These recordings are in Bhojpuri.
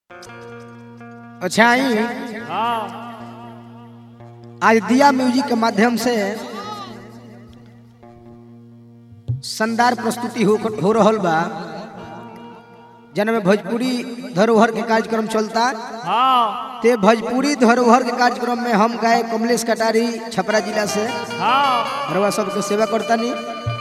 अच्छा आई हाँ आज दिया म्यूजिक के माध्यम से शानदार प्रस्तुति हो, हो रहल बा जन में भोजपुरी धरोहर के कार्यक्रम चलता हाँ ते भोजपुरी धरोहर के कार्यक्रम में हम गाय कमलेश कटारी छपरा जिला से हाँ रवा सबके सेवा करता नहीं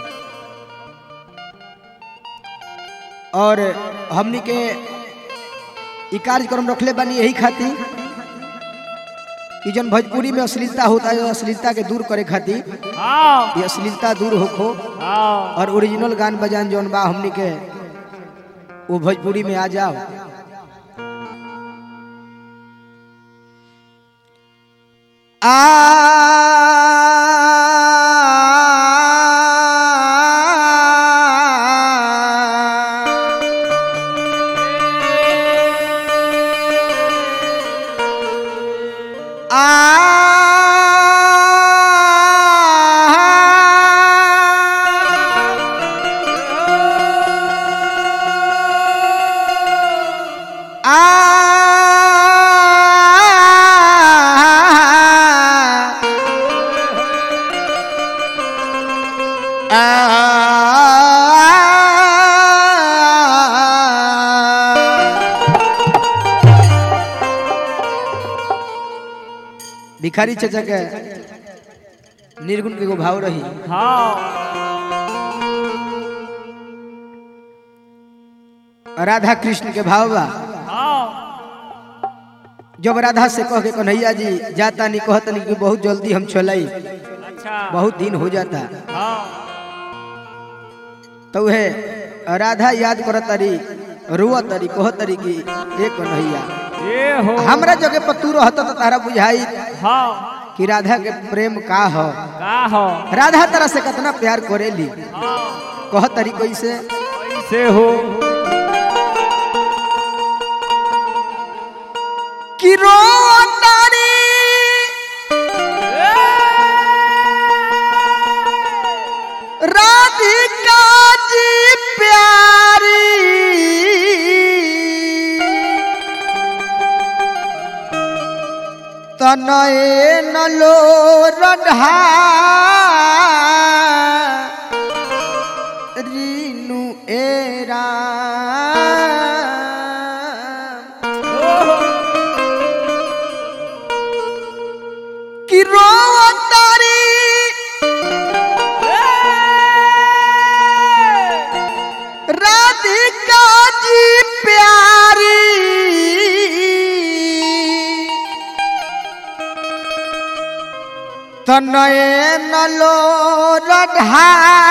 और हमनी के ई कार्यक्रम रखले बानी यही खातिर कि जन भोजपुरी में अश्लीलता होता है अश्लीलता के दूर करे खातिर हाँ ये अश्लीलता दूर होखो हाँ और ओरिजिनल गान बजान जौन बा हमनी के वो भोजपुरी में आ जाओ आ भिखारी चचा के निर्गुण के एगो भाव रही हाँ राधा कृष्ण के भाव बा हाँ जब राधा से कह के कन्हैया जी जाता नहीं कहता नहीं कि बहुत जल्दी हम चलाई अच्छा बहुत दिन हो जाता हाँ तो वह राधा याद करत तारी रुआ तारी कह तारी कि ए कन्हैया ये हो हमरा जगह पर तू रहत तो तारा बुझाई हाँ कि राधा के प्रेम का हो का हो राधा तरह से कितना प्यार करेली हाँ कह तारी कैसे कैसे हो कि रो तारी राधिका जी प्यारी तनए नलो रढ़ा रीनु एरा कि रो तारी राधिका जी प्यारी तनए नलो रढ़ा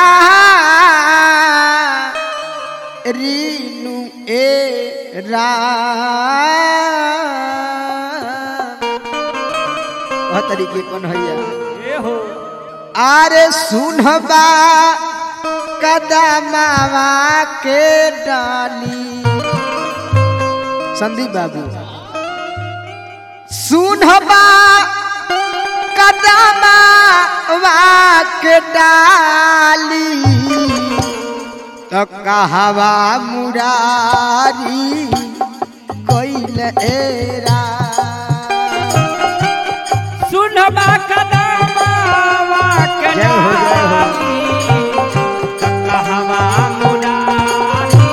रीनु ए रा तरीके कौन हैया ये हो आरे सुनबा कदमावा के डाली संदीप बाबू सुनबा कदमावा के डाली तो कहवा मुरारी कोइल एरा सुनबा कदमावा के जय हो, जय हो। डाली, कहवा मुरारी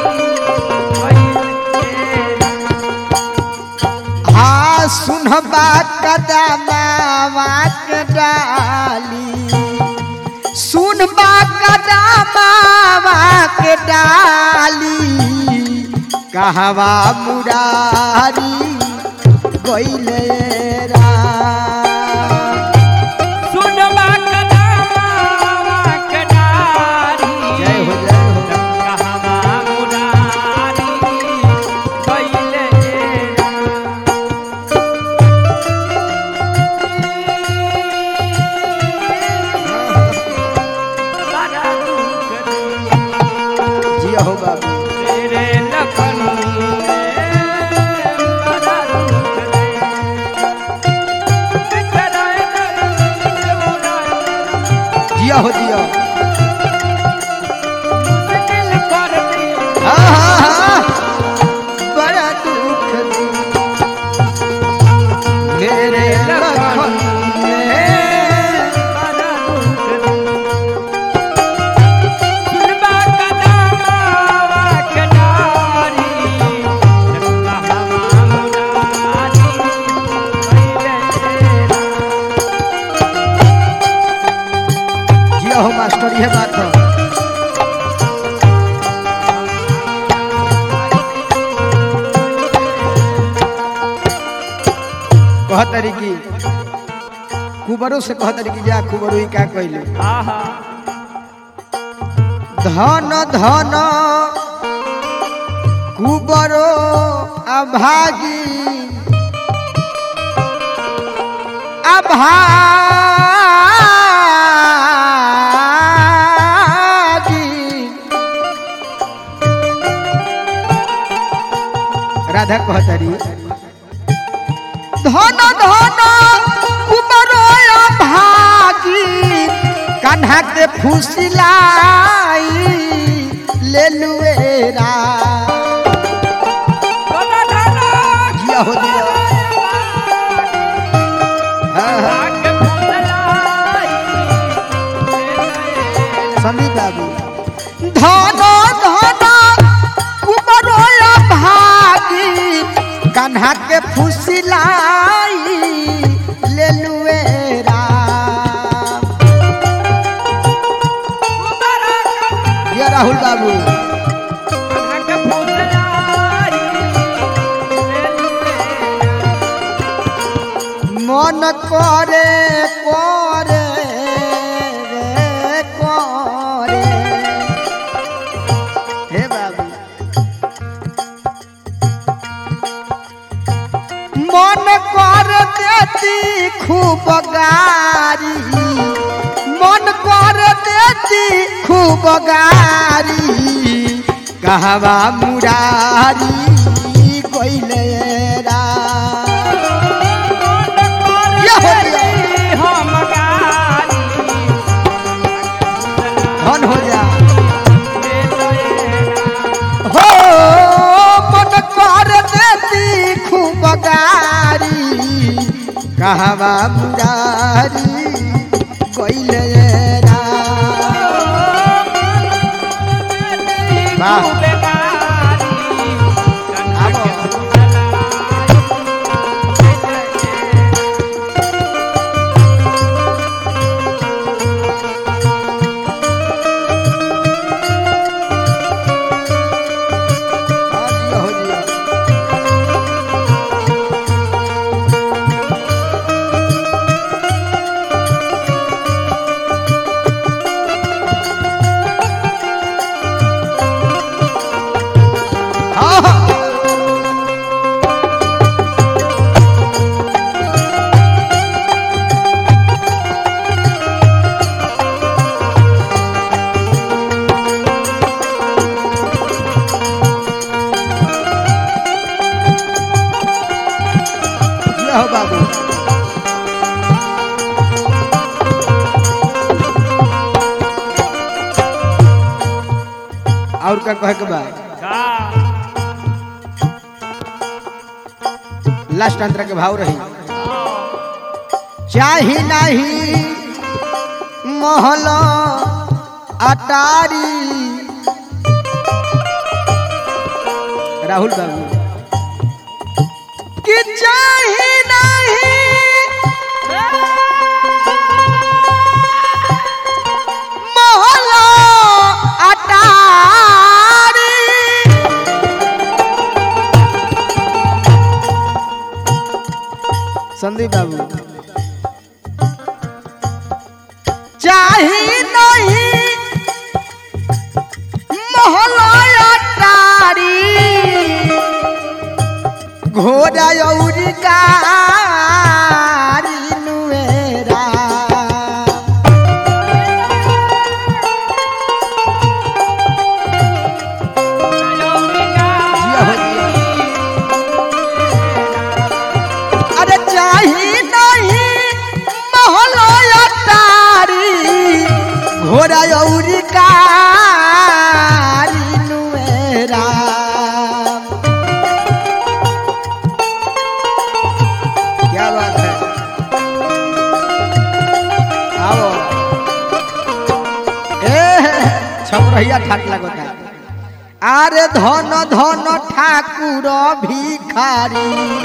हाँ सुनबा कदमावा के डाली सुनबा कदमावा के डाली कहवा मुरारी गइले रा सुनबा कदमावा के डाली, जय हो जय हो कहवा मुरारी कैले बड़ा दुख जिया हो बाबू तेरे लखन में बड़ा दुख कहतरी की कुबरो से कहतरी की जा कुबरो ही का कहले आहा धन धन कुबरो अभागी अभागी राधा कहतरी धन धन कुबरो अभागी कान्हा के फुसिलाई ले लुएरा कोना धाना जिया हो दिया हाँ, हाँ, आके फुसलाई संदीप बाबू धन धन कुबरो भागी कान्हा के फुसिलाई ले लुएरा कुबरा ये राहुल बाबू आके फुसलाई मन करे करे रे करे हे बाबू मन कर देती खूब गारी मन कर देती खूब गारी कहवा मुरारी कोइले रा ये हो गया। हम गारी धन हो जा ले हो मन कर देती खूब गारी कहवा मुरारी कोइले रा वाह। आबो। हाँ जी, हो जी। हाँ, हाँ। ये हो बाबू और का कहे के बा लास्ट अंतर के भाव रही चाही नहीं महल अटारी राहुल बाबू कि चाही नहीं महल अटारी संदीप बाबू चाही नहीं महल अटारी घोड़ा औरी कारी नुएरा जिया हो जिया। अरे चाही नहीं महल तारी घोड़ा औरी कारी नुएरा क्या बात है आओ ए छपरहिया ठाट लगता आरे धन धन ठाकुर भिखारी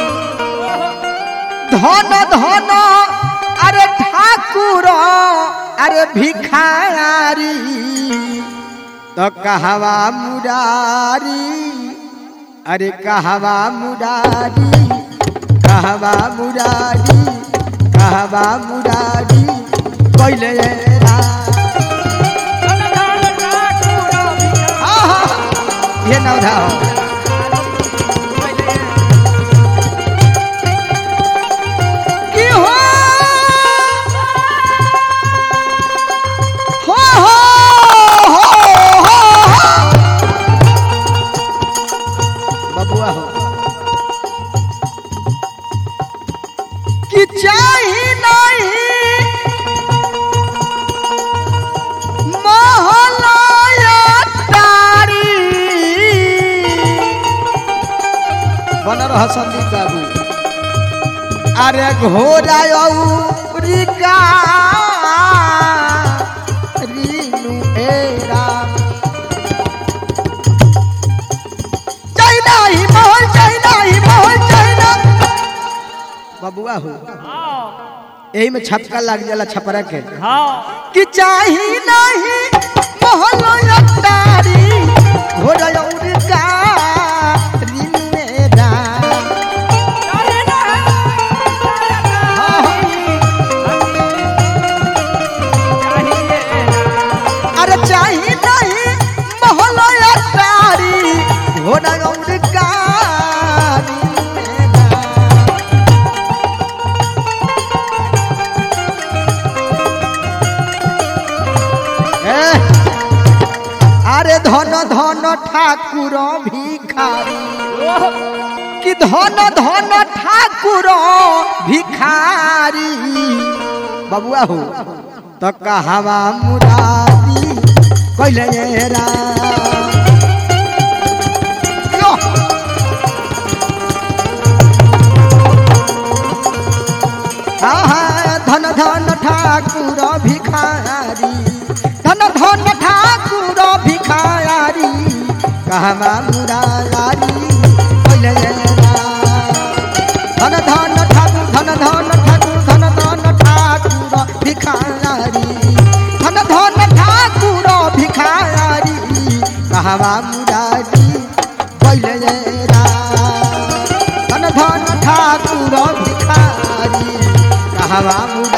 धन धन अरे ठाकुर अरे भिखारी तो कहवा मुरारी अरे कहवा मुरारी कहवा मुरारी कहवा मुरारी कैले राम आहा, ये नवधा हो की हो हो हो हो हो बबुआ हो कि चाही नहीं महलाया तारी बन रह संदीप बाबू अरे घोड़ा औरिका रीनु ए राम चाइना ही महल चाइना ही महल चाइना बबुआ हो यही में छपका लग जाला छपरा के कि चाही नहीं महल अटारी घोड़ा औरिका रीनु ए राम अरे चाही नहीं महल अटारी घोड़ा औरिका रीनु ए राम এ, আরে ধন ধন ঠাকুর ভিখারি কি ধন ধন ঠাকুর ভিখারি বাবুয়া হো তো কাহাবা মুরারি কইলে রা আহা, ধন ধন ঠাকুর ভিখারি ধন ধন ঠাকুর ভিখারি কাহবা মুরারি কইলে রা। ধন ধন ঠাকুর ধন ধন ঠাকুর ধন ধন ঠাকুর ভিখারি ধন ধন ঠাকুর ভিখারি কাহবা মুরারি কইলে রা। ধন ধন ঠাকুর ভিখারি কাহবা মুরারি